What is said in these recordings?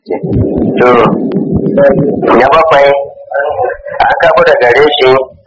to na bakwai an kabo da gare shi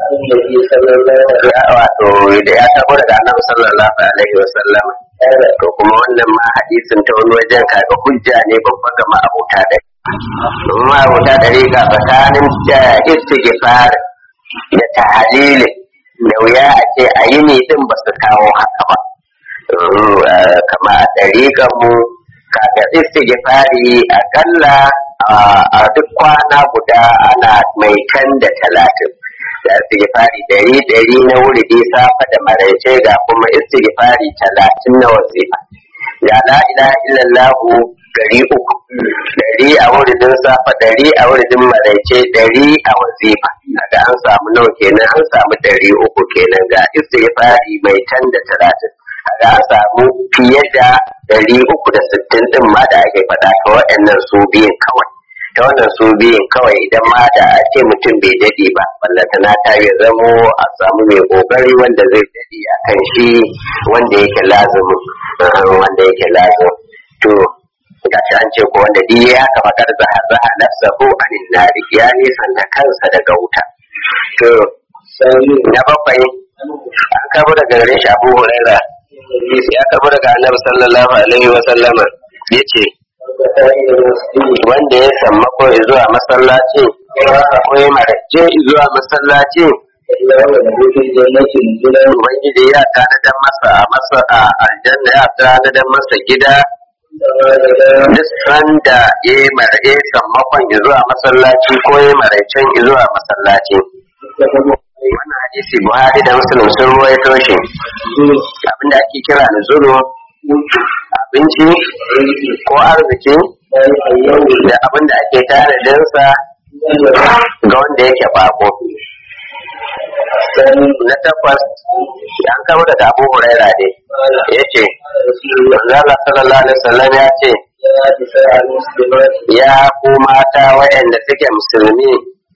wato da ya kabo daga annabi sallallahu alaihi wa sallam to kuma wannan ma hadisin ta wani wajen kaga hujja ne babban ga ma'abuta da ma'abuta da riga tsakanin da istighfar da tahlili da wuya a ce a yi ne din ba su kawo haka ba kama a ɗariƙar mu kaga istighfari akalla a duk kwana guda ana mai kan da talatin da istighfari dari dari na wuridi safa da maraice ga kuma istighfari talatin na wasifa ga la ilaha illallah dari uku dari a wuridin safa dari a wuridin maraice dari a wasifa daga an samu nawa kenan an samu dari uku kenan ga istighfari mai tan da talatin ga an samu fiye da dari uku da sittin din ma da ake faɗa ta waɗannan su biyun kawai ta wannan su biyun kawai idan ma da a ce mutum bai daɗe ba ballantana ta ya zamo a samu mai ƙoƙari wanda zai daɗe a kan shi wanda yake lazumin wanda yake lazumin to ga shi an ce ko wanda duk ya haka fakar zaha zaha nafsahu anin nari ya nisanta kansa daga wuta to na bakwai an kabo daga gare shi abu huraira ya karbo daga annabi sallallahu alaihi wa sallama yace wanda ya samma ko zuwa masallaci ko ya marace zuwa masallaci Ubangiji ya tanadar masa a masa a aljanna ya tanadar masa gida duk sanda ya yi marace sammakon zuwa masallaci ko ya maraicen zuwa masallaci. wannan hadisi buhari da muslim sun ruwaito shi abinda ake kira da zuru abinci ko arziki da abinda ake tanadinsa ga wanda yake bako na takwas an kama daga abu huraira ne ya ce manzala sallallahu alaihi wasallam ya ce ya ku mata waɗanda suke musulmi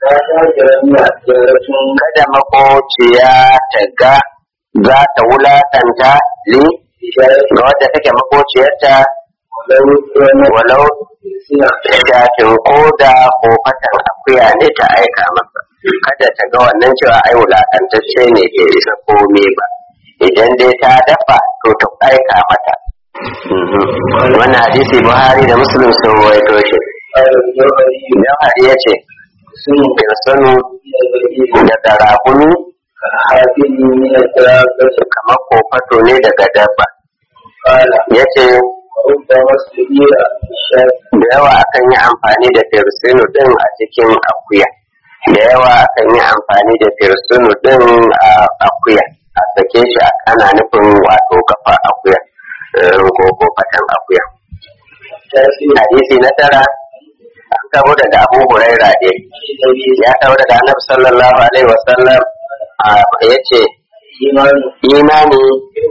kada makociya ta ga za ta wulakanta li ga wadda take makociyarta walau shafin koda ko fatan akuya ne ta aika masa kada ta ga wannan cewa ai wulakantacce ne ke isa kome ba idan dai ta dafa to ta aika mata wannan hadisi buhari da muslim sun ruwaito shi jauhari ya ce sun sanu daga raguni kamar kofato ne daga dabba ya ce da yawa akan yi amfani da firsinu din a cikin akuya da yawa akan yi amfani da firsinu din a akuya a sake shi ana nufin wato kafa akuya ko kofatan akuya hadisi na tara an kabo daga abu huraira ne ya kabo daga annabi sallallahu alaihi wasallam ya ce imani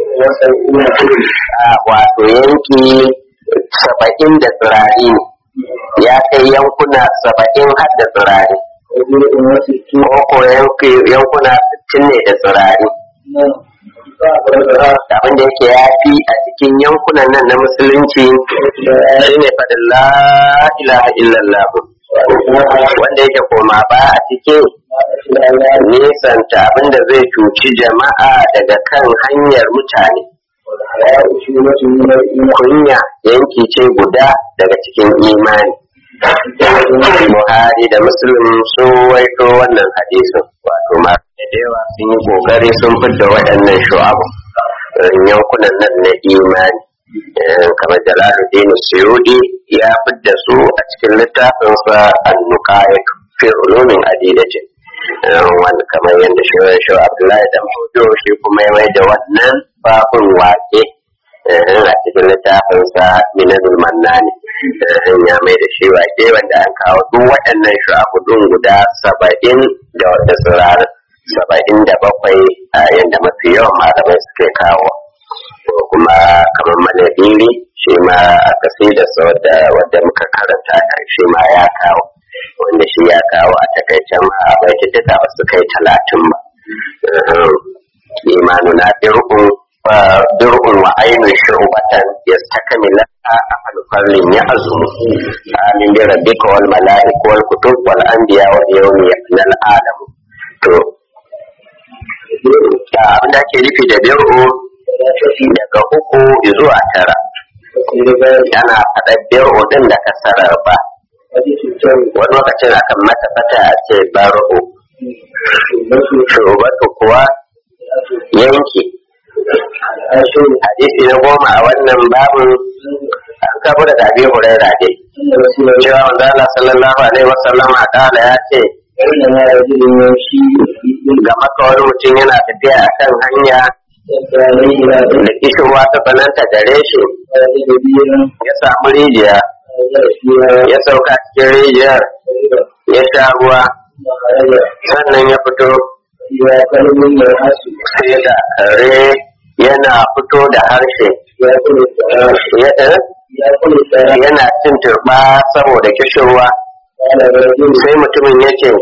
wato yanki saba'in da tsirari ne ya kai yankuna saba'in har da tsirari ko ko yankuna sittin ne da tsirari abin da yake ya fi a cikin yankunan nan na musulunci shi ne faɗin la ilaha illallah wanda yake koma ba a cikin nisanta abin da zai cuci jama'a daga kan hanyar mutane kunya yanki ce guda daga cikin imani Buhari da Muslim sun waito wannan hadisin wato masu da yawa sun yi kokari sun fidda waɗannan shu'abu yankunan nan na imani kamar jalaluddin suyudi ya fidda su a cikin littafinsa annuqayat fi ulumin adidatin wanda kamar yadda shi shi Abdullahi da Mahudo shi kuma ya mai da wannan babun wake a cikin littafinsa minanul mannani ya mai da shi wake wanda an kawo duk waɗannan shu'abudun guda saba'in da wata tsirar saba'in da bakwai a yadda mafi yawan malamai suke kawo ko kuma kamar manadiri shi ma a kasidarsa wadda muka karanta shi ma ya kawo wanda shi ya kawo a takaicen ma bai tattata ba su kai talatin ba imanu na fir'un dir'un wa ainun shubatan yastakmila afal farlin ya azumu amin bi rabbika wal malaika wal kutub wal anbiya wal yawmi yafnal alam to abin da ake nufi da dir'u daga uku zuwa tara ana faɗa dir'u din da kasarar ba wani lokacin akan mata fata a ce bar'u shubatu kuwa yanki hadisi na goma a wannan babin an kabo da dabi huraira dai cewa wanda Allah sallallahu alaihi wasallam a kala ya ce ga maka wani mutum yana tafiya a kan hanya da kishirwa ta tsananta gare shi ya samu rijiya ya sauka cikin rijiyar ya sha ruwa sannan ya fito sai da kare yana fito da harshe yana cin turba saboda kishirwa sai mutumin ya ce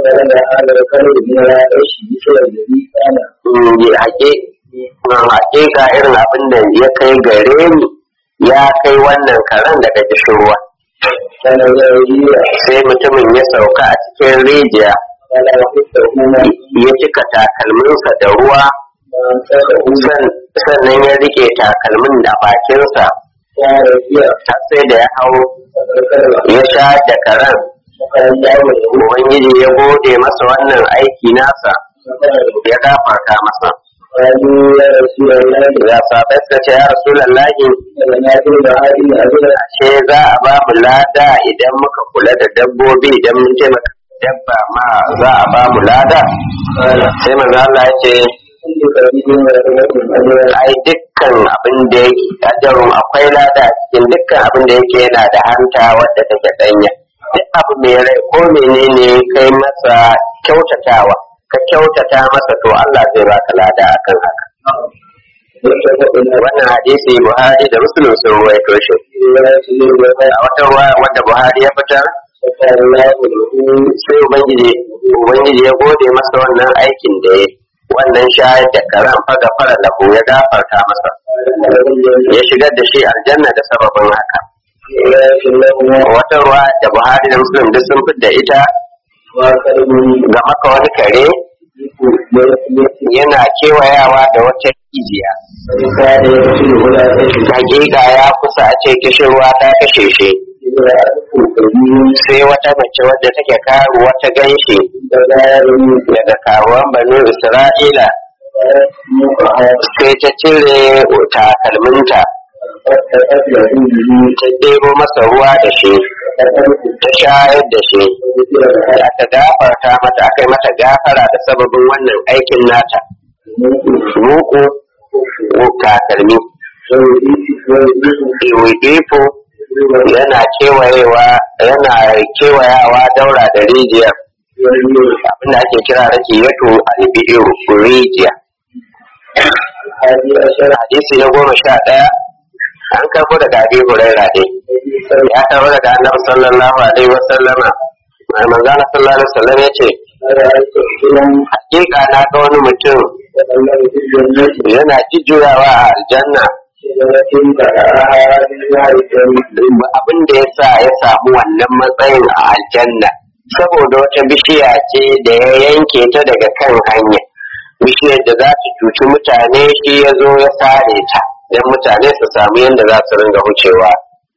hakika irin abin da ya kai gare ni ya kai wannan karen daga kishirwa sai mutumin ya sauka a cikin rijiya ya cika takalminsa da ruwa sannan ya rike takalmin da bakinsa har sai da ya hau ya sha da karen ubangiji ya gode masa wannan aiki nasa ya gafarta masa ya sabai suka ce ya rasu lallahi ashe za a ba mu lada idan muka kula da dabbobi idan mun taimaka dabba ma za a ba mu lada sai manzo Allah ya ce ai dukkan abin da yake ajarun akwai lada cikin dukkan abin da yake yana da hanta wadda take danya duk abu mai rai ko menene kai masa kyautatawa ka kyautata masa to Allah zai baka lada akan haka wannan hadisi Buhari da Muslim sun ruwaito shi a wata ruwa wanda Buhari ya fitar sai ubangiji ubangiji ya gode masa wannan aikin da ya wannan shayar da karan faga fara lahu ya gafarta masa ya shigar da shi aljanna da sababin haka wata ruwa da buhari da muslim duk sun fidda ita ga maka wani kare yana kewayawa da wata rijiya hakika ya kusa a ce kishirwa ta kashe shi sai wata mace wadda take karu wata ganshi daga karuwan banu isra'ila sai ta cire takalminta ta ɗebo masa ruwa da shi ta shayar da shi aka gafarta mata aka yi mata gafara da sababin wannan aikin nata muku takalmi ifo yana kewayewa yana kewayawa daura da rijiyar abinda ake kira rake yato albi'iru rijiya hadisi na goma sha ɗaya an karbo daga abi huraira ne ya karbo daga annabi sallallahu alaihi wa sallama mai manzana sallallahu alaihi wasallam ya ce hakika na ga wani mutum yana jujjuyawa a aljanna abin da ya sa ya samu wannan matsayin a aljanna saboda wata bishiya ce da ya yanke ta daga kan hanya bishiyar da za su cuci mutane shi ya zo ya sare ta don mutane su samu yadda za su ringa wucewa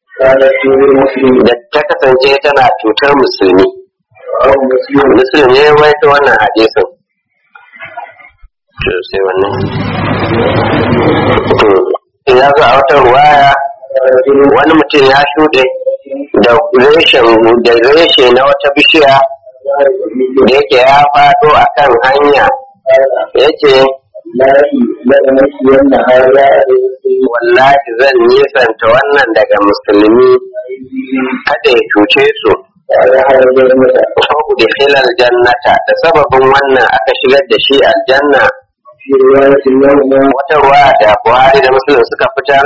da ta kasance tana cutar musulmi musulmi ya waita wannan hadisin sai wannan ya zo a wata ruwaya wani mutum ya shuɗe da reshen da reshe na wata bishiya da yake ya faɗo a kan hanya ya ce wallahi zan nisanta wannan daga musulmi kada ya cuce su da filal jannata da sababin wannan aka shigar da shi aljanna wata ruwa da buhari da musulun suka fitar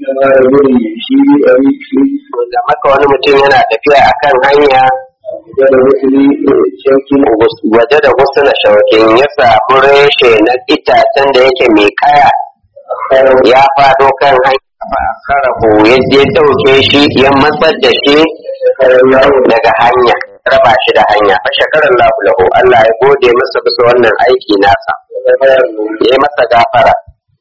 da maka wani mutum yana tafiya a kan hanya waje da wasu na shaukin ya samu reshe na itacen da yake mai kaya ya fado kan hanya karahu yadda ya dauke shi ya matsar da shi daga hanya raba shi da hanya fa shakarar lahu lahu Allah ya gode masa bisa wannan aiki nasa ya masa gafara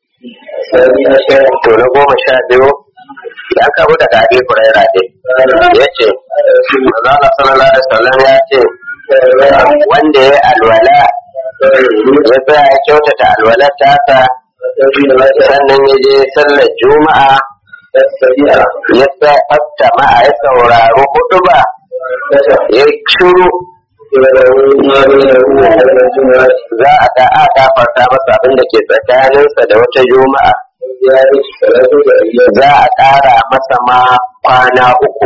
to na goma sha biyu ya kabo daga abi huraira ne ya ce mazala sallallahu alaihi wasallam ya ce wanda ya alwala ya tsaya ya kyautata alwalar tasa sannan ya je sallar juma'a ya tsafta ma'a ya sauraro hudu ba ya shuru za a ga a gafarta masa abin da ke tsakaninsa da wata juma'a za a ƙara masa ma kwana uku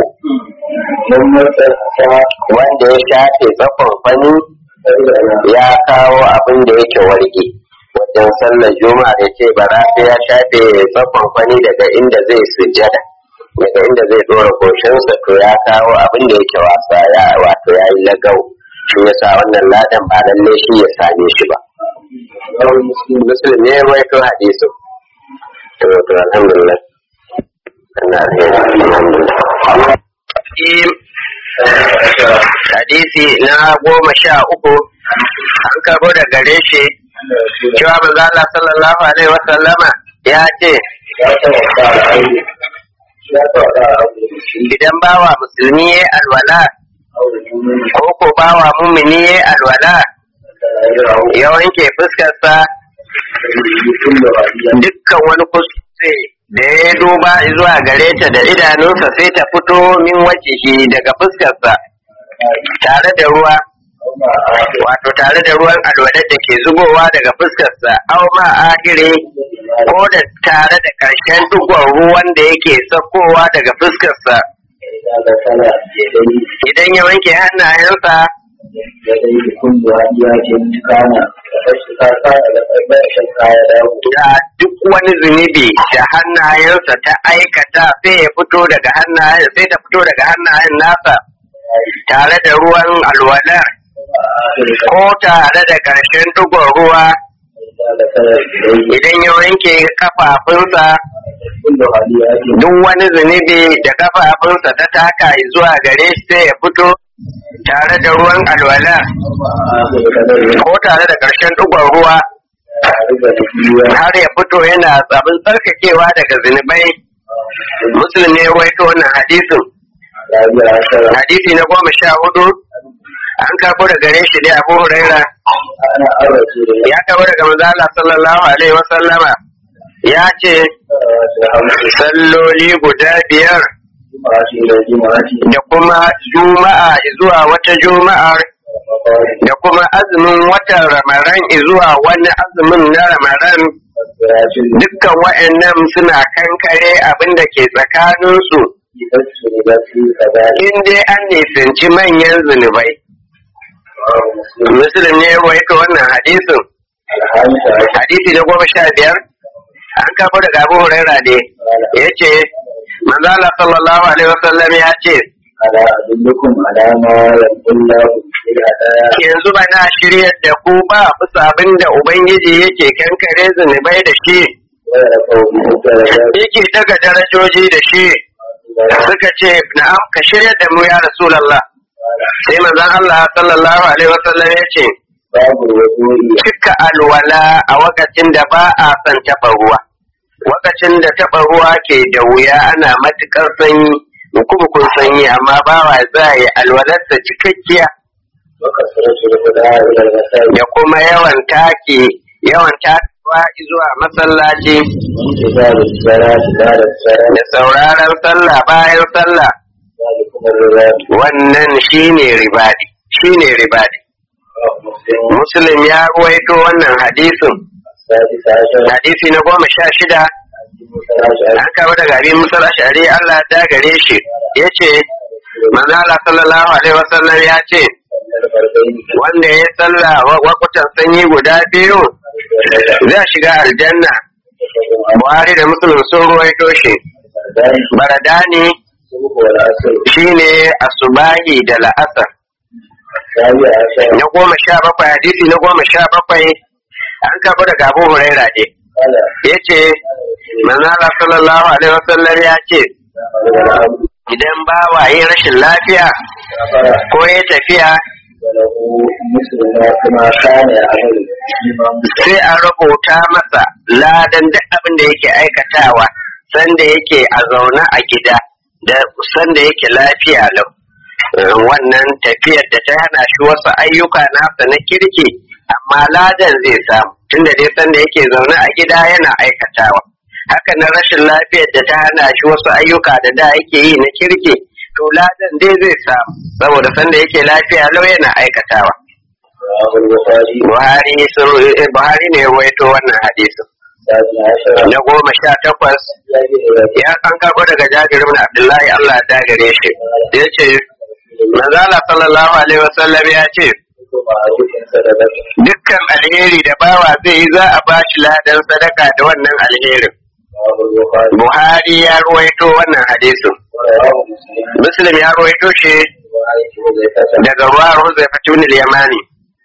wanda ya shafe tsakon fani ya kawo abin da yake warge wajen sallar juma'a da ce bara sai ya shafe tsakon fani daga inda zai sujada daga inda zai dora goshinsa to ya kawo abin da yake wasa ya wato ya yi lagau shi ya sa wannan ladan ba lalle shi ya same shi ba muslim ne ya rawaito hadisu to to alhamdulillah ana alhamdulillah hadisi na goma sha uku an karbo da gare shi cewa manzo Allah sallallahu alaihi wa sallama ya ce idan bawa musulmi ya alwala ko ko bawa mumini ya alwala ya wanke fuskarsa dukkan wani kuskure da ya duba zuwa gare ta da idanunsa sai ta fito min wace daga fuskarsa tare da ruwa wato tare da ruwan alwadar da ke zubowa daga fuskarsa au ma ahire ko da tare da ƙarshen dugon ruwan da yake sakowa daga fuskarsa idan ya wanke hannayensa da duk wani zunubi da hannayensa ta aikata sai ya fito daga hannayen sai ta fito daga hannayen nasa tare da ruwan alwala ko tare da ƙarshen dugon ruwa idan ya wanke kafafunsa duk wani zunubi da kafafunsa ta taka zuwa gare shi sai ya fito tare da ruwan alwala ko tare da ƙarshen dugon ruwa har ya fito yana tsabin tsarkakewa daga zunubai musulmi ya waito wannan hadisin hadisi na goma sha hudu an karbo da gare shi ne abu huraira ya karbo daga manzo Allah sallallahu alaihi wa sallama ya ce salloli guda biyar da kuma juma'a zuwa wata juma'ar da kuma azumin watan ramaran zuwa wani azumin na ramaran dukkan wa'annan suna kankare abin da ke tsakaninsu in dai an nisanci manyan zunubai Muslim ne ya ka wannan hadisin. Hadisi na goma sha biyar, an kafa daga Abu Huraira ne, ya ce, Manzala sallallahu Alaihi wasallam ya ce, Yanzu ba na shirya da ku ba bisa abin da Ubangiji yake kankare zunubai da shi, yake daga darajoji da shi, suka ce, Na'am, ka shirya da mu ya Rasulallah. sai manzon Allah sallallahu alaihi wasallam ya ce cika alwala a wakacin da ba a son taɓa ruwa wakacin da taɓa ruwa ke da wuya ana matuƙar sanyi kun sanyi amma ba wa za yi alwalarsa cikakkiya da kuma yawan take yawan takewa zuwa masallaci da sauraron sallah bayan sallah wannan shine ribadi shine ribadi muslim ya ruwaito wannan hadisin hadisi na goma sha shida an kama daga abin musal ashari Allah ta gare shi ya ce manzala sallallahu alaihi wasallam ya ce wanda ya salla wakutan sanyi guda biyu zai shiga aljanna buhari da musulun sun ruwaito shi baradani shine asubahi da la'asar na goma sha bakwai hadisi na goma sha bakwai an kafa daga abu huraira ne ya ce manzo Allah sallallahu alaihi wasallam ya ce idan bawa yi rashin lafiya ko ya tafiya وله مثل ما كما كان يعمل الإمام sai a rubuta masa ladan duk abin da yake aikatawa sanda yake a zaune a gida da sanda yake lafiya lau Eh, wannan tafiyar da ta hana shi wasu ayyuka nasa na kirki amma ladan zai samu tunda dai sanda yake zaune a gida yana aikatawa haka na rashin lafiyar da ta hana shi wasu ayyuka da da yake yi na kirki to ladan dai zai samu saboda sanda yake lafiya lau yana aikatawa رواه البخاري Buhari sun eh, Buhari ne ya ruwaito wannan hadisin الثاني عشر na goma sha takwas الذي ya an karɓo daga Jabir ibn Abdullahi Allah ya gare shi ya ce manzala sallallahu alaihi wasallam ya ce معروف صدقة dukkan alheri da bawa zai yi za a ba shi ladan sadaka da wannan alherin رواه البخاري Buhari ya ruwaito wannan hadisin ورواه مسلم Muslim ya ruwaito shi وعن حذيفة daga ruwa Huzaifa ibn al-Yamani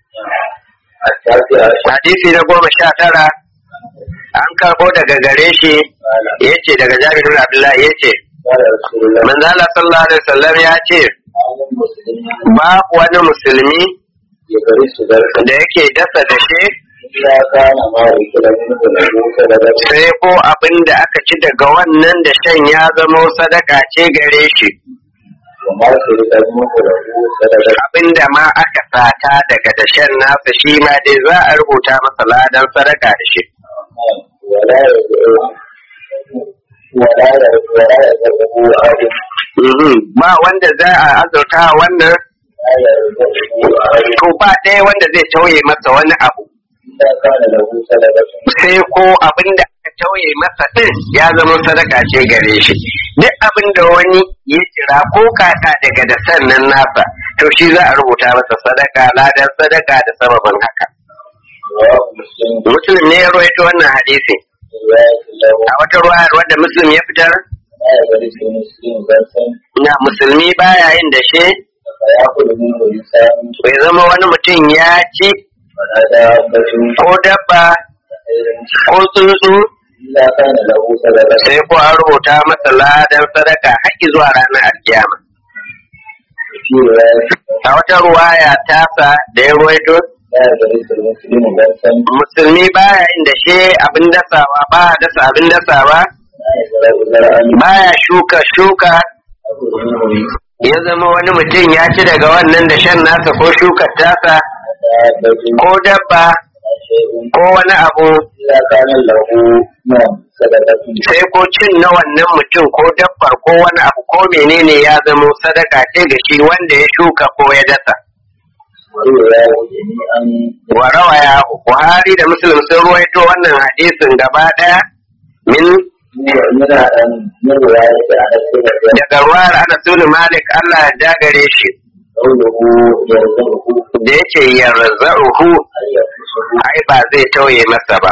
التاسع عشر hadisi na goma sha tara an karɓo daga gare shi قال yace daga Jabir ibn Abdullahi yace قال رسول الله manzala sallallahu alaihi wasallam ya ce عن المسلم babu wani musulmi يغرس ذلك da yake dasa da shi إلا كان ما أكل منه له صدقة sai ko abin da aka ci daga wannan da shan ya zamo sadaka ce gare shi وما شرك منه له صدقة abin da ma aka sata daga da shan nasa shi ma dai za a rubuta masa ladan sadaka da shi ولا يدعو ولا يدعو ولا يدعو عالم Mhm. ba wanda za a azurta wannan لا يدعو عالم to ba ɗaya wanda zai tauye masa wani abu إذا كان له صدقة sai ko abin da aka tauye masa ɗin ya zama sadaka ce gare shi duk abin da wani ya jira ko kaka daga da sannan nasa to shi za a rubuta masa sadaka ladan sadaka da sababin haka رواه مسلم muslim ne ya rawaito wannan hadisi رواية له a wata ruwayar wadda muslim ya fitar لا يغرس مسلم غرسا na musulmi baya yin da shi فيأكل منه لسان bai zama wani mutum ya ci ولا دابة ko dabba ko tsuntsu إلا كان له صدقة sai ko an rubuta masa ladan sadaka haƙƙi zuwa ranar alkiyama في رواية a wata ruwaya tasa da ya ruwaito لا يغرس المسلم غرسا musulmi baya yin da shi abin dasawa ba a dasa abin dasawa لا يزرع زرعا baya shuka shuka يأكل منه ya zama wani mutum ya ci daga wannan da shan nasa ko shukar tasa دابة ko dabba ولا شيء ko wani abu إلا كان له نعم صدقة sai ko cin na wannan mutum ko dabbar ko wani abu ko menene ya zama sadaka ce ga shi wanda ya shuka ko ya dasa ورواية جميعا wa rawaya Buhari da Muslim sun ruwaito wannan hadisin gaba daya min من من رواية أنس بن مالك daga ruwar Anas bin Malik Allah ya dagare shi قوله يرزقه da yace yarzahu أن يقصه ai ba zai tauye masa ba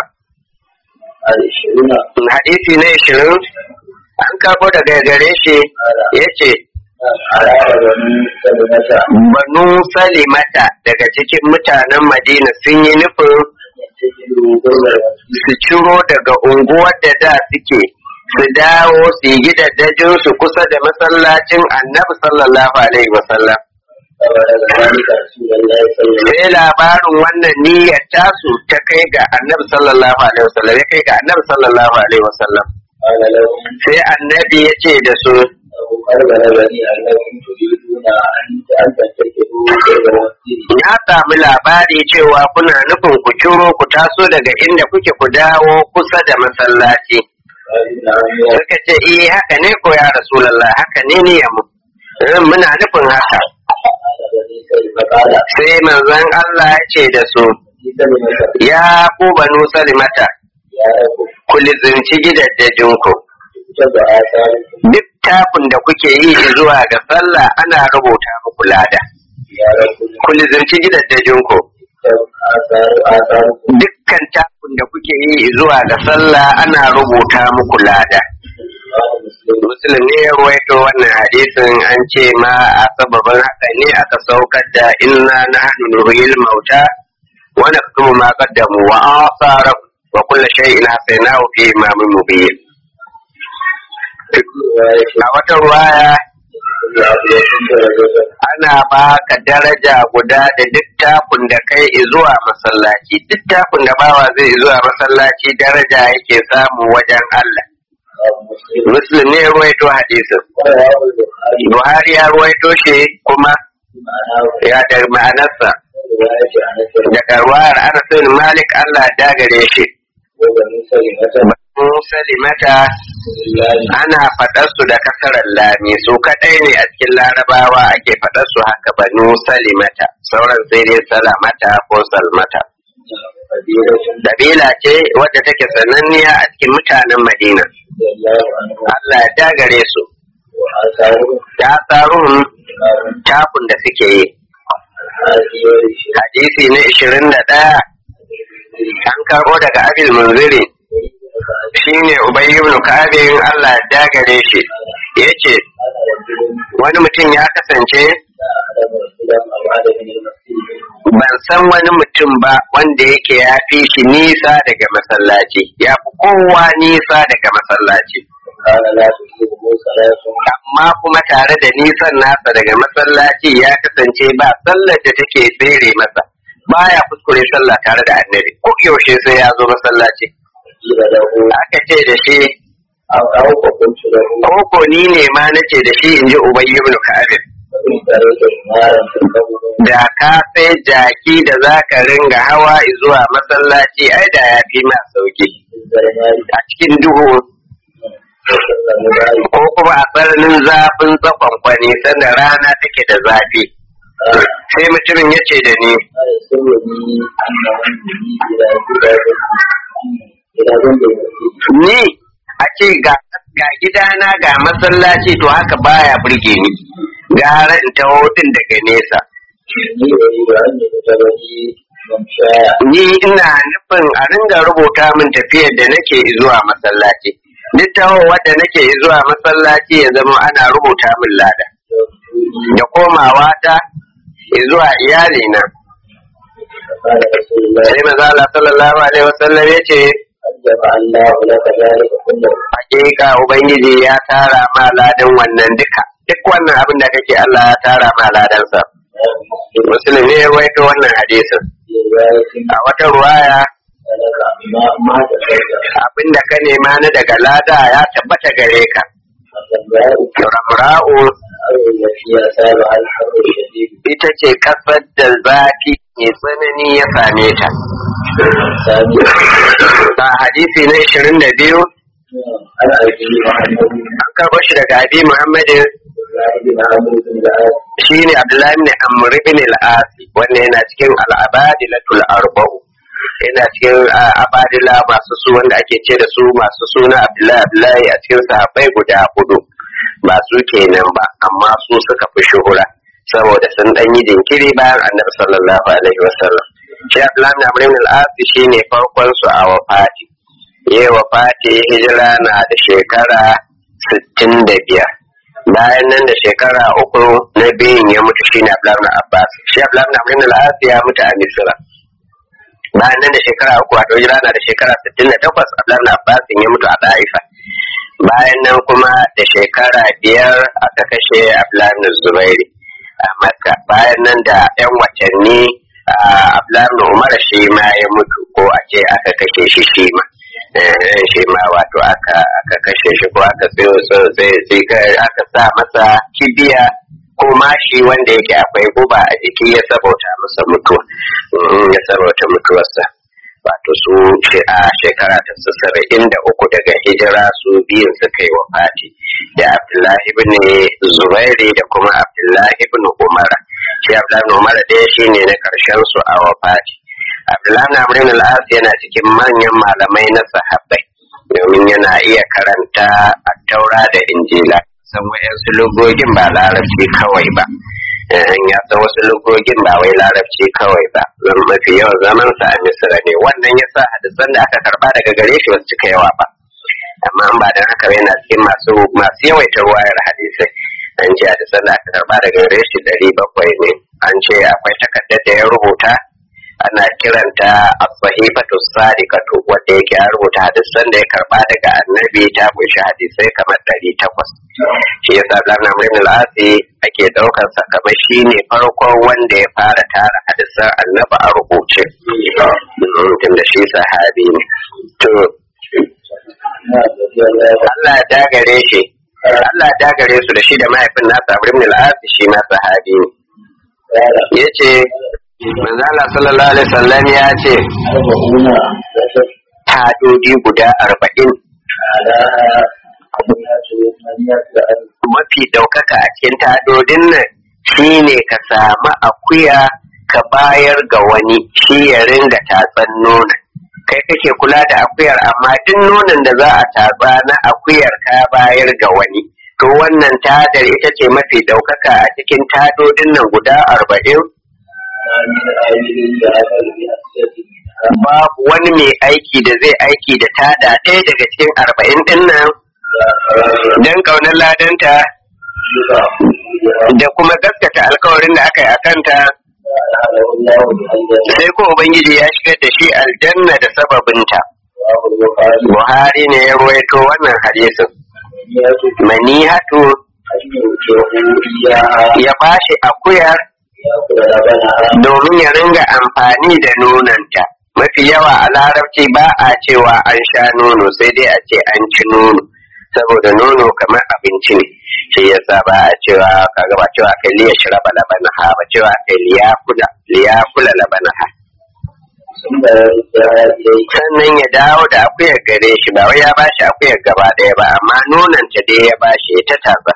العشرون hadisi na 20 an karbo daga gare shi yace على بني سلمة banu salimata daga cikin mutanen Madina sun yi nufin يتجلوا دولة su ciro daga unguwar da da suke su dawo su yi gidajen su kusa da masallacin annabi sallallahu alaihi wasallam فبلغ ذلك رسول الله صلى الله sai labarin wannan niyyar tasu ta kai ga annabi sallallahu alaihi wasallam ya kai ga annabi sallallahu alaihi wasallam قال لهم sai annabi ya ce da su قد بلغني أنكم تريدون أن أن تتخذوا غير مسجد ya sami labari cewa kuna nufin ku ciro ku taso daga inda kuke ku dawo kusa da masallaci قالوا نعم يا suka ce eh haka ne ko ya rasulullah haka ne ne mu muna nufin haka قال بني سلمة قال sai manzon Allah ya ce da su بني سلمة ya ku banu salimata يا رب ku lizinci gidajenku اكتب آثاركم duk tafin da kuke yi zuwa ga sallah ana rubuta muku lada يا رب ku lizinci gidajenku اكتب آثار آثاركم dukkan tafin da kuke yi zuwa ga sallah ana rubuta muku lada قال مسلم Muslim ne ya ruwaito wannan hadisin an ce ma a sababin haka ne aka saukar da inna na hannu nuhil mauta wa naktumu ma qaddamu wa asara wa kullu shay'in hasaynahu fi imamin mubin a wata ruwaya ana baka daraja guda da duk takun da kai zuwa masallaci duk takun da bawa zai zuwa masallaci daraja yake samu wajen Allah muslim ne ruwaito hadisin buhari ya ruwaito shi kuma ya da ma'anarsa daga ruwayar anas bin malik Allah ya gare shi Banu salimata ana faɗar su da kasarar lami su kaɗai ne a cikin larabawa ake faɗar su haka banu salimata sauran sai dai salamata ko salmata Dabila ce wadda take sananniya a cikin mutanen Madina. Allah ya dagare su. Ta tsarun takun da suke yi. Hadisi na ishirin da ɗaya an karɓo daga Abil Munziri shi ne Ubay ibn Ka'abin Allah ya dagare shi ya ce wani mutum ya kasance ban san wani mutum ba wanda yake ya fi shi nisa daga masallaci ya fi kowa nisa daga masallaci amma kuma tare da nisan nasa daga masallaci ya kasance ba sallar da take tsere masa baya kuskure sallah tare da annabi ko yaushe sai ya zo masallaci aka ce da shi ko ni ne ma nace da shi in ji ubayy ibn ka'ab da ka sai jaki da za ka ringa hawa zuwa masallaci ai da ya fi ma sauki a cikin duhu ko kuma a tsananin zafin tsakon kwani sanda rana take da zafi sai mutumin ya ce da ni ni a ce ga gidana ga masallaci to haka baya burge ni gara in taho din daga nesa ni ina nufin a ringa rubuta min tafiyar da nake zuwa masallaci duk taho wadda nake zuwa masallaci ya zama ana rubuta min lada da komawa ta zuwa iyalina sai maza Allah sallallahu alaihi wasallam ya ce hakika ubangiji ya tara ma ladan wannan duka duk wannan abin da kake Allah ya tara ma ladansa musulmi ya waito wannan hadisin a wata ruwaya abin da ka nema na daga lada ya tabbata gare ka ramra'u ita ce kasar da zafi mai tsanani ya same ta a hadisi na ishirin da biyu an karɓo shi daga abi muhammadin shi ne abdullahi ne amr ibn al-asi wanda yana cikin al-abadilatul arba'u yana cikin abadila masu su wanda ake ce da su masu suna abdullahi abdullahi a cikin sahabbai guda hudu ba su kenan ba amma su suka fi shuhura saboda sun dan yi jinkiri bayan annabi sallallahu alaihi wasallam shi abdullahi amr ibn al-asi shine farkon su a wafati yayi wafati hijira na da shekara sittin da biyar bayan nan da shekara uku na biyun ya mutu shi ne Abdullahi Abbas shi Abdullahi Amrin al-As ya mutu a Misra bayan nan da shekara uku a ɗauki rana da shekara sittin da takwas Abdullahi Abbas ya mutu a Daifa bayan nan kuma da shekara biyar aka kashe Abdullahi Zubairi a Makka bayan nan da yan watanni Abdullahi Umar shi ma ya mutu ko a ce aka kashe shi shi ma shi ma wato aka kashe shi ko aka sai aka sa masa kibiya ko mashi wanda yake akwai guba a jiki ya sabauta masa mutuwa ya sabauta mutuwarsa wato su a shekara ta saba'in da uku daga hijira su biyun suka yi wafati da abdullahi ibn zubairi da kuma abdullahi ibn umar shi abdullahi ibn umar ɗaya shine na karshen su a wafati Abdullahi na Amrin al'as yana cikin manyan malamai na sahabbai domin yana iya karanta a taura da injila san wa'yansu lugogin ba larabci kawai ba ya san wasu lugogin ba wai larabci kawai ba zan mafi yawan zaman sa a misira ne wannan ya sa hadisan da aka karba daga gare shi wasu cika yawa ba amma an ba don haka yana cikin masu masu yawaitar wayar hadisai an ce hadisan da aka karba daga gare shi ɗari bakwai ne an ce akwai takardar da ya rubuta ana kiranta as-sahifatu sadiqatu wanda yake ya rubuta hadisan da ya karba daga annabi ta kunshi hadisai kamar ɗari takwas shi yasa dan Amr ibn al-Asi ake daukar sa kamar shine farkon wanda ya fara tara hadisan annabi a rubuce tunda shi sahabi ne to Allah ya dagare shi Allah ya dagare su da shi da mahaifin nasa Amr ibn al-As shi ma sahabi ne yace manzo Allah sallallahu alaihi wasallam ya ce tadodi guda arba'in mafi ɗaukaka a cikin tadodin nan shine ka samu akuya ka bayar ga wani shi ya ringa tatsan nonon kai kake kula da akuyar amma duk nonon da za a tatsa na akuyar ka bayar ga wani to wannan tadar ita ce mafi ɗaukaka a cikin tadodin nan guda arba'in babu wani mai aiki da zai aiki da tada ɗaya daga cikin arba'in ɗin nan don ƙaunar ladanta da kuma gaskata alkawarin da aka yi a kanta sai ko ubangiji ya shigar da shi aljanna da sababinta buhari ne ya ruwaito wannan hadisin manihatu ya bashi akuyar domin ya ringa amfani da nonanta mafi yawa a larabci ba a cewa an sha nono sai dai a ce an ci nono saboda nono kamar abinci ne shi yasa ba a cewa kaga ba cewa kai liya shiraba labanaha ba cewa kai liya kula liya kula labanaha sannan ya dawo da akuyar gare shi ba wai ya bashi akuyar gaba ɗaya ba amma nonanta dai ya bashi ya ta tasa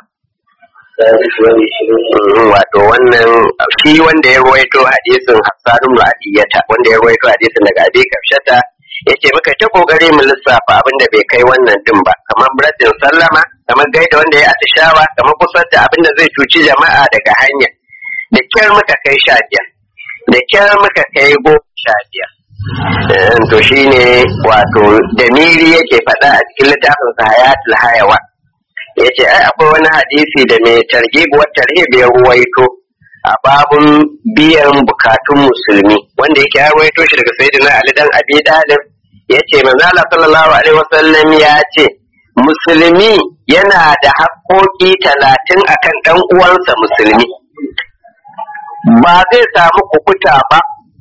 wato wannan shi wanda ya ruwaito hadisin Hassan ibn Adiyata wanda ya ruwaito hadisin daga Abi Kafshata yace muka ta kokari mu lissafa abin da bai kai wannan din ba kamar biratin sallama kamar gaida wanda ya atishawa kamar kusar da abin da zai cuci jama'a daga hanya da kyar muka kai sha biyar da kyar muka kai goma sha biyar to shine wato damiri yake faɗa a cikin littafin sa hayatul hayawan ya ce ai akwai wani hadisi da mai targhib wa tarhib ya ruwaito a babun biyan bukatun musulmi wanda yake ya ruwaito shi daga sayyidina Ali dan Abi Talib yace manzo Allah sallallahu alaihi wasallam ya ce musulmi yana da haƙoƙi talatin akan ɗan uwansa musulmi ba zai samu kukuta ba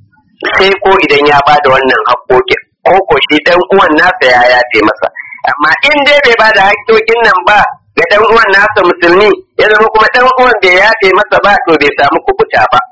sai ko idan ya ba da wannan haƙoƙin ko ko shi ɗan uwan nasa ya yafe masa amma in dai bai ba da haƙoƙin nan ba ga dan uwan nasa musulmi ya zama kuma dan uwan bai yafe masa ba to bai samu kubuta ba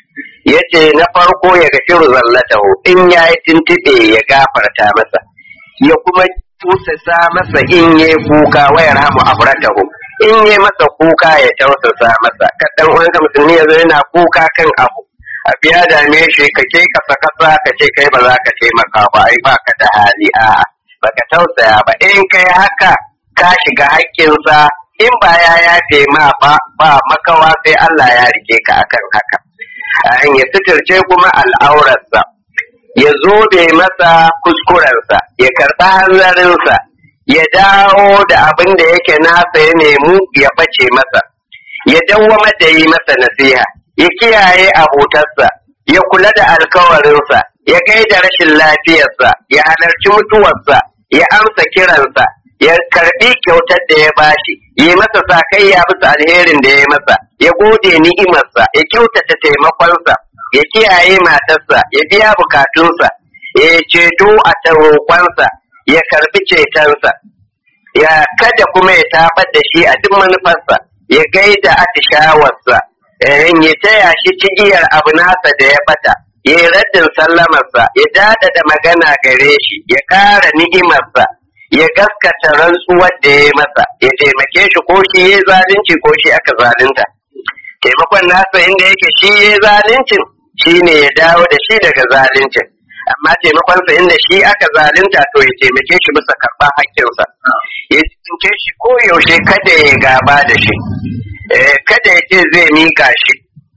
yace na farko ya gafiru zallatahu in ya yi tuntube ya gafarta masa ya kuma tusasa masa in ya kuka wa yarhamu abratahu in ya masa kuka ya tausasa masa ka dan uwanka musulmi yazo yana kuka kan abu abu ya dame shi ka ke kasa kasa ka ce kai ba za ka taimaka ba ai ba ka da hali a'a baka tausaya ba in kai haka ka shiga haƙƙinsa in ba ya yafe ma ba ba makawa sai Allah ya rike ka akan haka an ya suturce kuma al'aurarsa ya zo da masa kuskurensa ya karɓa hanzarinsa ya dawo da abin da yake nasa ya nemu ya bace masa ya dawwama da yi masa nasiha ya kiyaye abotarsa ya kula da alkawarinsa ya gaida rashin lafiyarsa ya halarci mutuwarsa ya amsa kiransa ya karbi kyautar da ya bashi yi masa sakayya bisa alherin da ya masa ya gode ni'imarsa ya kyautata taimakonsa ya kiyaye matarsa ya biya bukatunsa ya ceto a roƙonsa ya karbi cetonsa ya kada kuma ya tabar da shi a duk manufarsa ya gaida atishawarsa ya taya shi cigiyar abu nasa da ya bata ya yi raddin sallamarsa ya dada da magana gare shi ya ƙara ni'imarsa ya gaskata rantsuwar da ya masa ya taimake shi ko shi ya zalunci ko shi aka zalunta taimakon nasa inda yake shi ya zaluncin shi ne ya dawo da shi daga zaluncin amma taimakonsa inda shi aka zalunta to ya taimake shi bisa karɓar haƙƙinsa ya tsince shi ko yaushe kada ya gaba da shi kada ya ce zai mika shi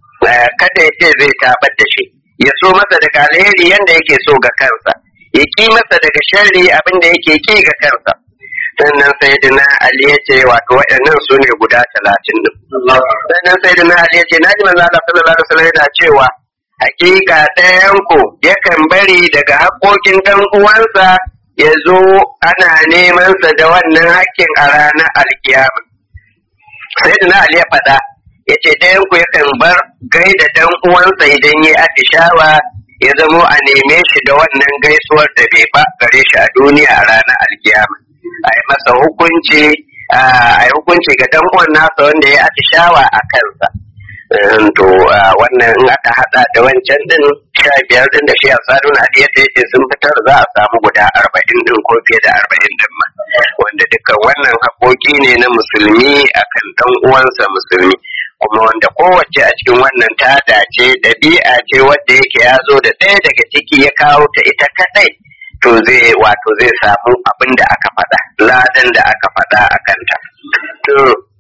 kada ya ce zai tabar da shi ya so masa daga alheri yanda yake so ga kansa ya ki masa daga sharri abin da yake ki ga kansa sannan sai dina Ali ya ce wato waɗannan su ne guda talatin din sannan sai dina Ali ya ce na ji manzo Allah sallallahu alaihi wasallam yana cewa hakika ɗayanku yakan bari daga haƙoƙin ɗan uwansa ya zo ana nemansa da wannan hakkin a ranar alkiyama sai da na Ali ya faɗa ya ce ɗayanku yakan bar gaida ɗan uwansa idan ya atishawa ya zamo a neme shi da wannan gaisuwar da bai ba gare shi a duniya a ranar alkiyama a yi masa hukunci a yi hukunci ga ɗan uwan nasa wanda ya atishawa a kansa to wannan in aka hada da wancan din sha biyar din da shi a sadun hadiyar da yake sun fitar za a samu guda arba'in din ko fiye da arba'in din ma wanda dukkan wannan haƙoƙi ne na musulmi akan dan uwansa musulmi kuma wanda kowace a cikin wannan ta dace ɗabi'a ce wadda yake ya zo da ɗaya daga ciki ya kawo ta ita kadai to zai wato zai samu abin da aka faɗa ladan da aka faɗa a kanta to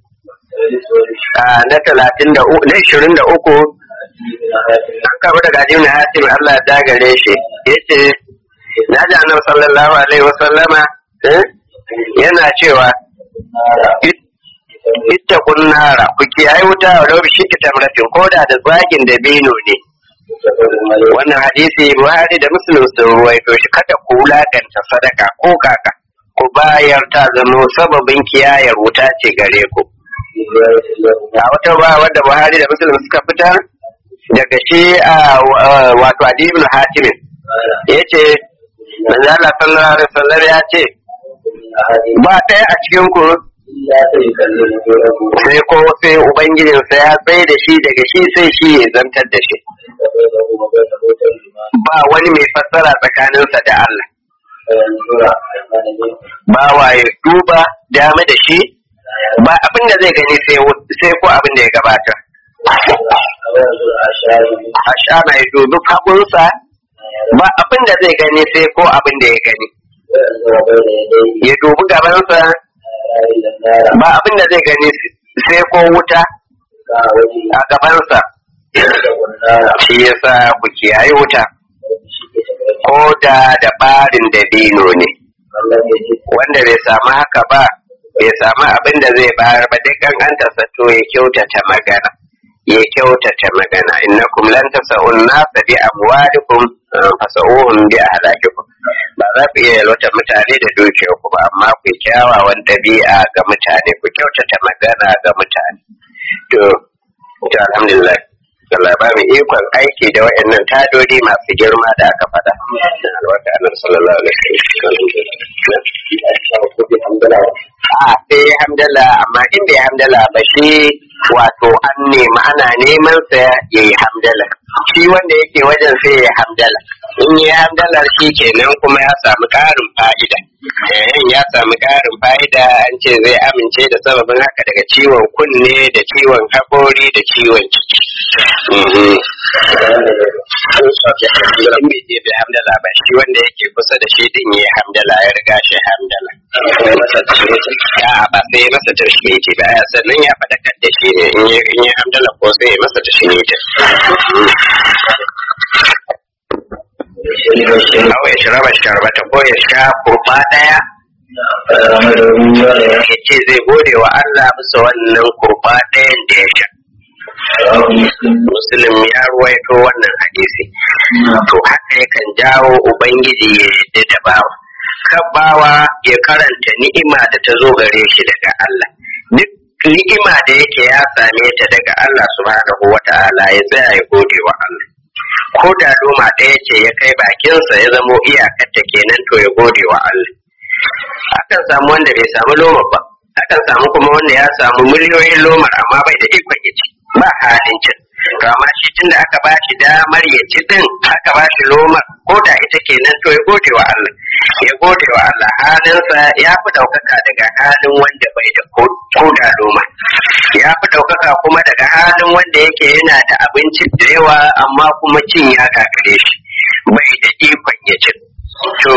na talatin da na ishirin da uku an kafa daga ajiyar na hatim Allah ya gare shi ya ce na ji annabi sallallahu alaihi wa sallama yana cewa ita kunnara ku kiyaye wuta wa rabu shi ki tamratin koda da zagin da beno ne wannan hadisi buhari da muslim sun ruwaito shi kada ku wulakanta sadaka ko kaka ku bayar ta zama sababin kiyayar wuta ce gare ku a wata ba wanda buhari da muslim suka fitar daga shi a wato adibul hatimin ya ce manzo Allah sallallahu alaihi wasallam ya ce ba ɗaya a cikin ku sai ko sai ubangijinsa ya tsaye da shi daga shi sai shi ya zantar da shi ba wani mai fassara tsakaninsa da Allah ba wa ya duba dame da shi ba abin da zai gani sai ko abin da ya gabata ashana ya dubi hagunsa ba abin da zai gani sai ko abin da ya gani ya dubi gabansa ba abin da zai gani sai ko wuta a gabansa shi yasa ku kiyaye wuta ko da da barin dabino ne wanda bai samu haka ba bai samu abin da zai bayar ba duk an to ya kyautata magana ya kyautata magana innakum lan tasa'un nasa bi amwalikum fasa'uhum bi ahlakikum ba za ku iya yalwata mutane da dukiyar ku ba amma ku kyawawan ɗabi'a ga mutane ku kyautata magana ga mutane to to alhamdulillah Allah ba mu ikon aiki da waɗannan tadodi masu girma da aka faɗa. Albarka annabi sallallahu alaihi wasallam. A sai hamdala amma in bai hamdala ba shi wato an nemi ana neman sa ya yi hamdala. Shi wanda yake wajen sai ya hamdala. In yi hamdala shi kenan kuma ya samu ƙarin fa'ida. Yayin ya samu ƙarin fa'ida an ce zai amince da sababin haka daga ciwon kunne da ciwon haƙori da ciwon ciki. in bai je bai hamdala ba shi wanda yake kusa da shi din yi hamdala ya riga shi hamdala ya ba sai ya masa tashmiti ba ya sannan ya faɗakar da shi ne in yi hamdala ko sai ya masa tashmiti Awa ya shiraba sharbata ko ya sha kurba ɗaya ya ce zai gode wa Allah bisa wannan kurba ɗayan da ya sha. Muslim ya ruwaito wannan hadisi. To haka yakan jawo Ubangiji ya yadda da bawa. Kan bawa ya karanta ni'ima da ta zo gare shi daga Allah. Duk ni'ima da yake ya same ta daga Allah subhanahu wa ta'ala ya tsaya ya gode wa Allah. Ko da loma ɗaya ce ya kai bakinsa ya zamo iyakarta kenan to ya gode wa Allah. Akan samu wanda bai samu loma ba. Akan samu kuma wanda ya samu miliyoyin lomar amma bai da ikon ya ci. ba halin cin to amma shi tun da aka bashi damar ya ci din aka bashi loma ko da ita kenan to ya gode wa Allah ya gode wa Allah halinsa ya fi ɗaukaka daga halin wanda bai da ko da loma ya fi ɗaukaka kuma daga halin wanda yake yana da abinci da yawa amma kuma cin ya gagare shi bai da ikon ya ci to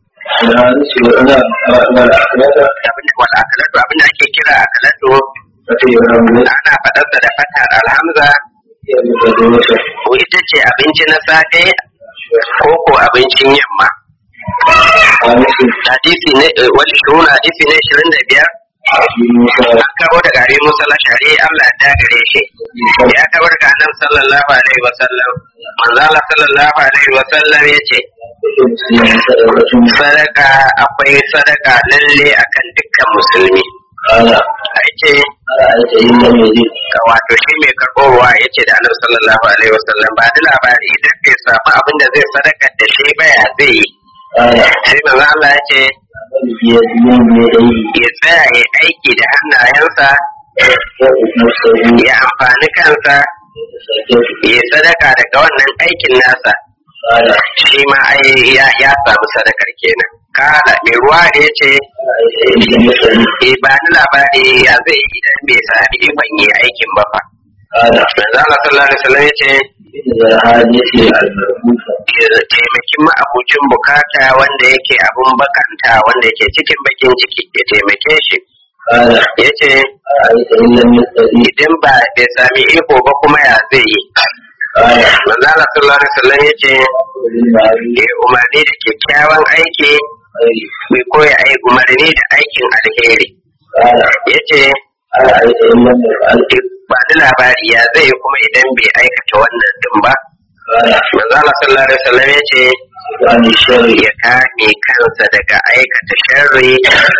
abin da ake kira akalatu ana faɗarsa da fatar alhamza ko ita ce abinci na safe ko ko abincin yamma hadisi ne wani shuru hadisi ne shirin da biyar an kawo da gare musa lashari Allah ya gare shi ya kawo daga annabi sallallahu alaihi wasallam manzo Allah sallallahu alaihi wa sallam yace sadaka akwai sadaka lalle akan dukkan musulmi ce wato shi mai karɓowa ya ce da annabi sallallahu alaihi wasallam ba da labari idan bai samu abin da zai sadaka da shi ba ya zai yi sai manzo Allah ya ce ya tsaya ya aiki da hannayensa ya amfani kansa ya sadaka daga wannan aikin nasa shi ma ai ya samu sadakar kenan kala mai ruwa da ya ce e ba ni labari ya zai yi idan bai sami ikon yi aikin ba fa manzo Allah sallallahu alaihi wasallam ya ce taimakin ma'abucin bukata wanda yake abun bakanta wanda yake cikin bakin ciki ya taimake shi ya ce idan ba bai sami iko ba kuma ya zai yi manzo Allah sallallahu alaihi wasallam ya ce ya umarni da kyakkyawan aiki mai koya ai umarni da aikin alheri ya ce ba da labari ya zai yi kuma idan bai aikata wannan din ba manzo Allah sallallahu alaihi wasallam ya ce ya kame kansa daga aikata sharri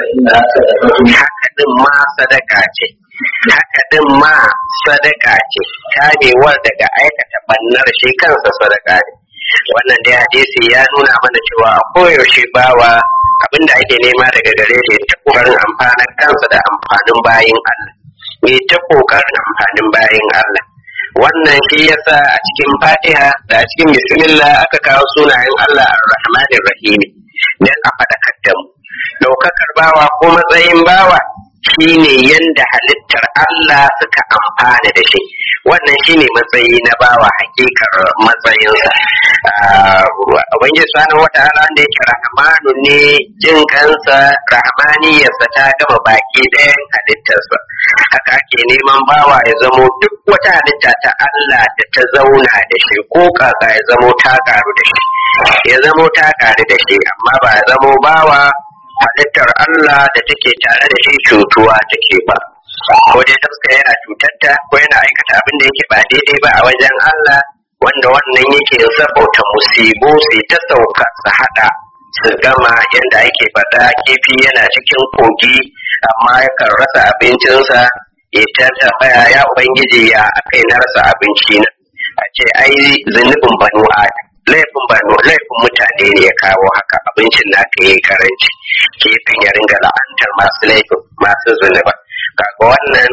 haka din ma sadaka ce haka din ma sadaka ce kamewar daga aikata bannar shi kansa sadaka ne wannan dai hadisi ya nuna mana cewa a koyaushe bawa abinda ake nema daga gare shi ta kokarin amfanin kansa da amfanin bayin Allah ne ta kokarin amfanin bayin Allah wannan shi yasa a cikin fatiha da a cikin bismillah aka kawo sunayen Allah ar-rahmanir rahim dan a faɗakar da mu ɗaukakar bawa ko matsayin bawa shine yanda halittar Allah suka amfana da shi wannan shine matsayi na bawa hakikar matsayinsa ubangiji subhanahu wata'ala da yake rahmanu ne jin kansa rahmaniyarsa ta gama baki ɗayan halittarsa haka ake neman bawa ya zamo duk wata halitta ta Allah da ta zauna da shi ko kaka ya zamo ta karu da shi ya zamo ta karu da shi amma ba ya zamo bawa halittar Allah da take tare da shi cutuwa take ba ko dai taska yana cutarta ko yana aikata abin da yake ba daidai ba a wajen Allah wanda wannan yake sabauta musibu sai ta sauka su hada su gama yadda ake faɗa kifi yana cikin kogi amma yakan rasa abincinsa ya ta tambaya ya ubangiji ya aka yi na rasa abinci na a ce ai zunubin banu adam laifin banu laifin mutane ne ya kawo haka abincin na ka yi karanci kifin ya ringa la'antar masu laifin masu zunuba kaga wannan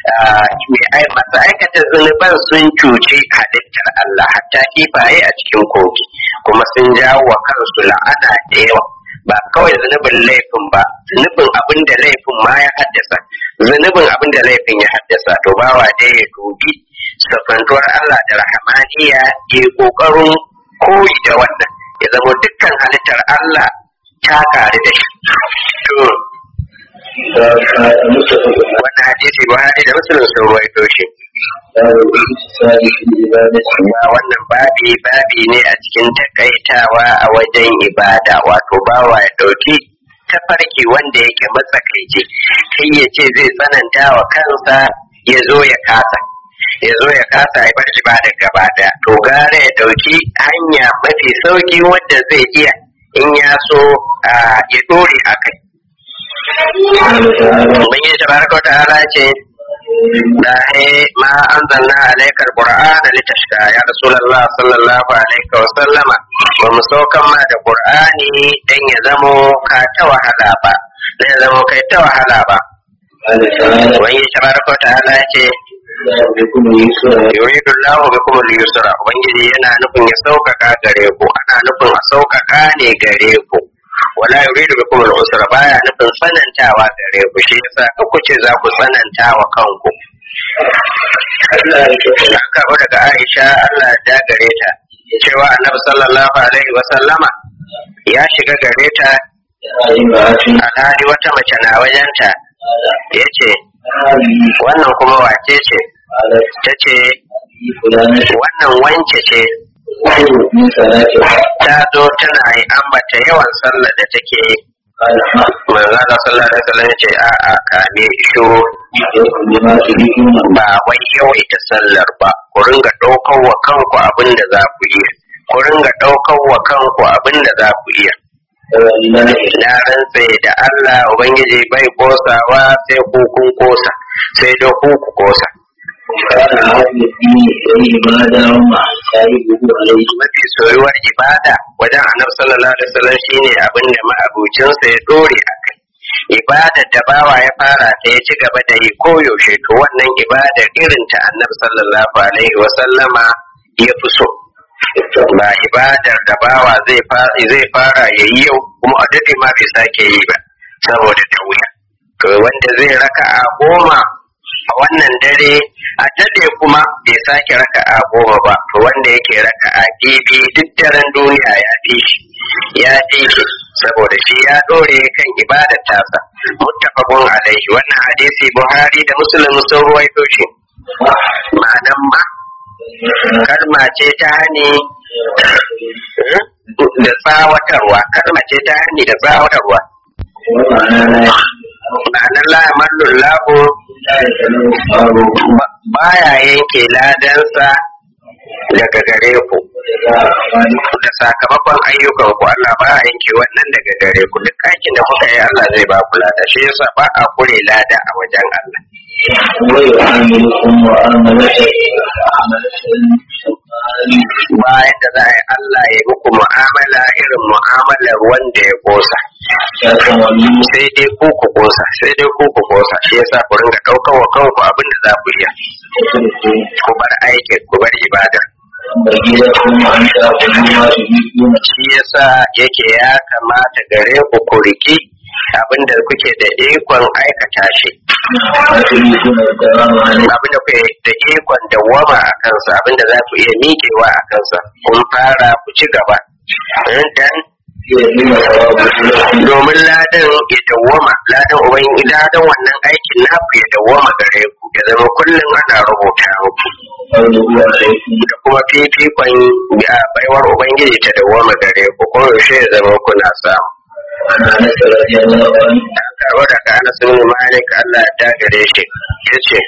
masu aikata zunuban sun cuci halittar Allah hatta kifaye a cikin kogi kuma sun jawo wa kansu la'ana da yawa ba kawai zunubin laifin ba zunubin abin da laifin ma ya haddasa zunubin abin da laifin ya haddasa to bawa dai ya dubi safantuwar Allah da rahamaniya ya kokarin koyi da wannan ya zama dukkan halittar Allah ta kare da shi wannan hadisi buhari da musulun sun ruwaito shi ba wannan babi babi ne a cikin takaitawa a wajen ibada wato bawa ya dauki tafarki wanda yake matsakaici kai ya ce zai tsananta wa kansa ya zo ya kasa ya zo ya kasa ya bar ibada gaba daya to gara ya dauki hanya mafi sauki wanda zai iya in ya so ya dore a kai Ubangiji tabaraka wa ta'ala ce da ma anzalna alayka alqur'ana litashqa ya rasulullah sallallahu alaihi wa sallama ba mu saukan ma da qur'ani dan ya zamo ka ta wahala ba dan ya zamo kai ta wahala ba Ubangiji tabaraka wa ta'ala ce yuridu Allah bikum al-yusra ubangiji yana nufin ya sauƙaƙa gare ku ana nufin a sauƙaƙa ne gare ku wala yuridu bikum al-usra baya nufin tsanantawa gare ku shi yasa ku ce za ku tsananta wa kanku Allah karɓo daga Aisha Allah ya gare ta cewa Annabi sallallahu alaihi wa sallama ya shiga gare ta alhali wata mace na wajenta ya ce wannan kuma wace ce ta ce wannan wance ce ta zo tana yi ambata yawan sallar da take قال ما manzo Allah sallallahu alaihi wasallam ya ce a a kame shiru يحييكم بما تريدون ba wai yawaita sallar ba ku ringa ɗaukar wa kanku abin da za ku iya ku ringa ɗaukar wa kanku abin da za ku iya ولله na rantse da Allah ubangiji bai kosawa sai ku kun kosa sai da ku ku kosa كان هذا الدين إليه ما دام صاحبه عليه mafi soyuwar ibada wajen annabi sallallahu alaihi wasallam shine abin da ma'abucinsa ya dore a kai ibada da bawa ya fara ta ya ci gaba da yi koyaushe to wannan ibada irin ta annabi sallallahu alaihi wasallama ya fi so ba ibadar da bawa zai fara zai fara ya yi yau kuma a dade ma bai sake yi ba saboda ta wuya to wanda zai raka a goma a wannan dare a dade kuma bai sake raka a goma ba to wanda yake raka a bibi duk daren duniya ya fi shi ya fi shi saboda shi ya dore kan ibadar tasa muttafaqun alaihi wannan hadisi buhari da muslim sun ruwaito shi ma'anan ma kalma ce ta hani da tsawatarwa kalma ce ta hani da tsawatarwa ومعنى لا ma'anar la yamallu lahu لا يتنوى baya yanke ladansa daga gare ku da sakamakon ayyukan ku Allah ba a yanke wannan daga gare ku duk aikin da kuka yi Allah zai ba ku lada shi yasa ba a kure lada a wajen Allah ويعاملكم معاملة bayan da za a yi Allah ya muku mu'amala irin mu'amalar wanda ya kosa sai dai ku ku kosa sai dai ku ku kosa shi yasa ku ringa ɗaukar wa kanku abin da za ku iya ku bar aikin ku bar ibada shi yasa yake ya kamata gare ku ku riki abin da kuke da ikon aikata shi abin da kuke da ikon dawwama a kansa abin da za ku iya miƙewa a kansa kun fara ku ci gaba dan domin ladan ya dawwama ladan uban ladan wannan aikin naku ya dawwama gare ku ya zama kullum ana rubuta muku da kuma fifikon ya baiwar ubangiji ta dawwama gare ku ko yaushe ya zama kuna samu karwa daga anas bin malik Allah ya ta gare shi yace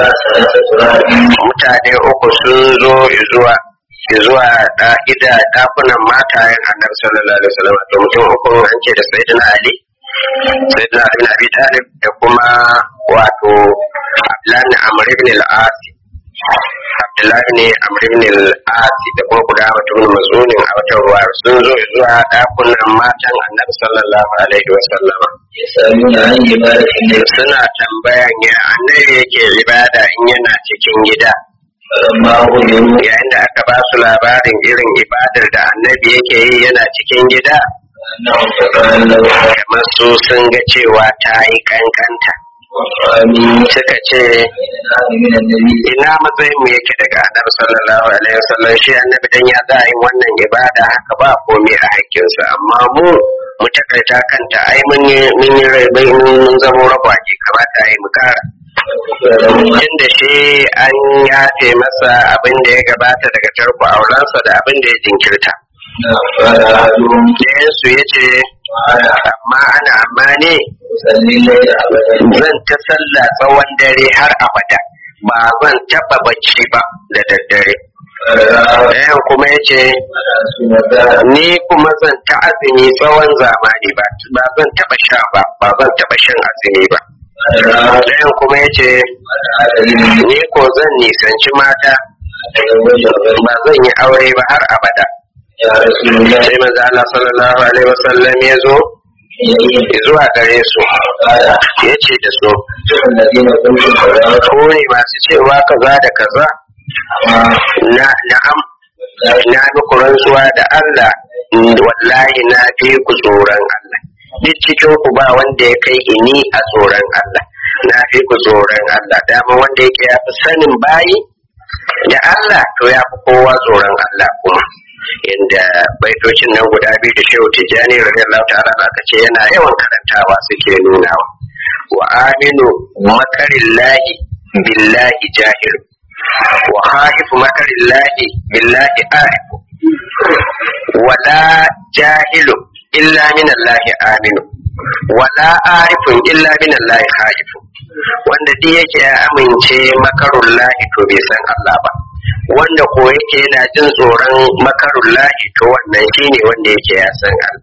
mutane uku sun zo zuwa zuwa ida dakunan matayen annabi sallallahu alaihi wasallam to mutum uku an ce da sayyidina ali sayyidina ali bin abi talib da kuma wato abdullahi amr ibn al-as abdullahi ne amr ibn al-as da kuma guda mutum mas'ulin a wata ruwa sun zo zuwa dakunan matan annabi sallallahu alaihi wasallam suna tambayan ya annabi yake ibada in yana cikin gida yayin da aka ba su labarin irin ibadar da annabi yake yi yana cikin gida kamar su sun ga cewa ta yi kankanta suka ce ina matsayin mu yake daga annabi sallallahu alaihi wasallam shi annabi dan ya za yin wannan ibada haka ba komai a hakkinsa amma mu mu takaita kanta ai mun yi mun yi rai mun zama rabaki kamata ai mu kara inda shi an yafe masa abin da ya gabata daga tarko aurensa da abin da ya jinkirta. su ya ce, amma ana amma ne zan ta sallah tsawon dare har abada ba zan taɓa bacci ba da daddare. Ɗayan kuma ya ce, ni kuma zan ta azumi tsawon zamani ba, ba zan taɓa sha ba, ba zan taɓa shan azumi ba. Ɗayan kuma ya ce, Ni ko zan nisanci mata, ba zan yi aure ba har abada. Sai maza Allah sallallahu Alaihi wasallam ya zo, zuwa gare su, ya ce da su, Ko ne masu cewa kaza da kaza, na'am, na muku rantsuwa da Allah, wallahi na fi ku tsoron Allah. duk cikin ku ba wanda ya kai ini a tsoron Allah na fi ku tsoron Allah dama wanda yake ya fi sanin bayi da Allah to ya fi kowa tsoron Allah kuma inda baitocin nan guda biyu da shehu tijjani radiyallahu ta'ala aka ce yana yawan karantawa suke nunawa wa aminu makarillahi billahi jahilu wa haifu makarillahi billahi arifu wala jahilu illa min Allah aminu wala arifun illa min Allah khaifu wanda duk yake ya amince makarun lahi to bai san Allah ba wanda ko yake yana jin tsoron makarun lahi to wannan shine wanda yake ya san Allah